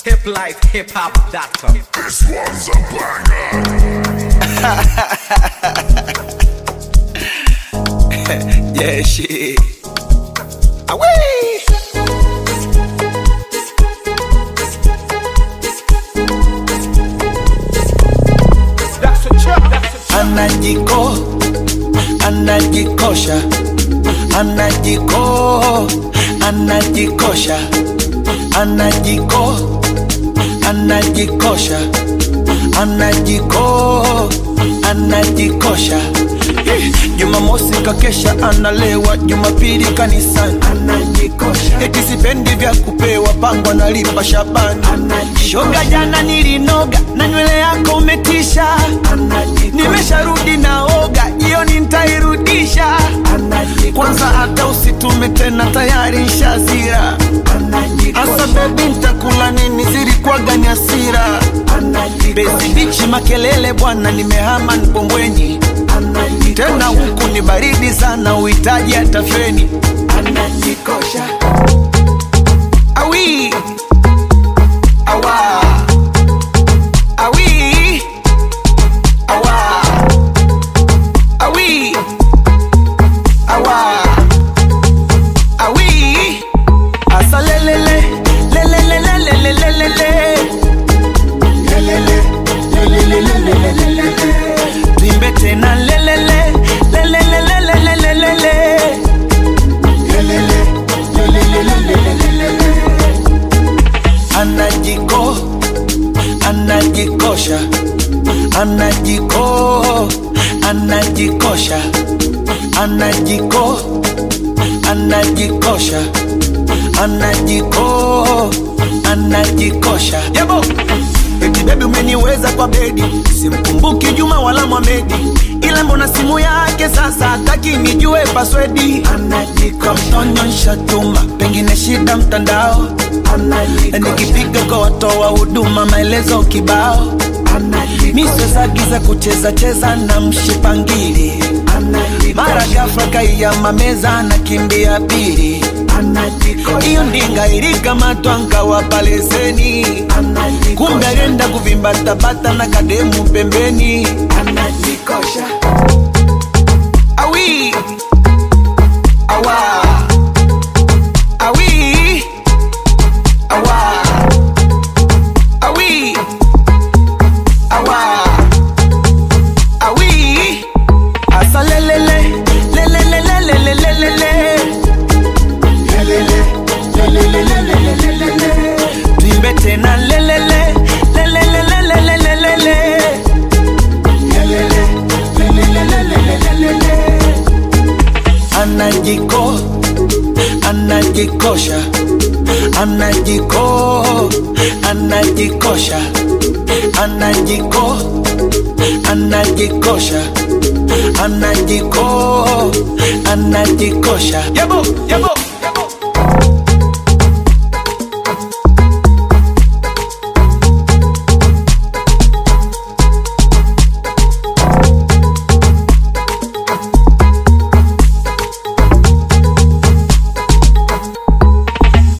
hiplifehiphop.com. This one's a banger. Yeah, shit. Away. Anajiko, anajikosha, anajiko, anajikosha, anajiko, anajikosha, anajiko, anajikosha. Eh, Jumamosi kakesha analewa, Jumapili kanisani anajikosha, eti sipendi vya kupewa, pango analipa Shabani shoga, jana nilinoga na nywele yako umetisha, nimesharudi naoga, jioni ntairudisha. Kwanza hata usitume tena, tayari nshazira. Asa bebi, ntakula nini? Zilikuwaga ni hasira. Bezi bichi makelele bwana, nimehama Mkombweni tena huku ni baridi sana, uhitaji hata feni. Anajikosha awi awa awi awa awi awa awi asa lelele lelele lelele lelele lelele lelele lelele Tuimbe tena lelele lelele lelele lelele anajiko anajikosha anajiko anajikosha anajiko anajikosha anajiko anajikosha yabo eti bebi umeniweza kwa bedi simkumbuki juma wala mwamedi ila mbona simu yake sasa hataki nijue paswedi anajikontonyonsha tuma pengine shida mtandao nikipiga kwa watoa huduma maelezo kibao miswezagiza kucheza cheza na mshipangili mara gafla kaiyama meza na kimbia pili hiyo ndinga ilikamatwa nkawapa leseni kumbe alienda kuvimbatabata na kademu pembeni anajikosha awi awa awi awa awi awa awi asa lelele lelele lelele lelele tuimbe tena lelele lelele lelele lelele anajiko anajikosha anajiko anajikosha anajiko anajikosha anajiko anajikosha yabo yabo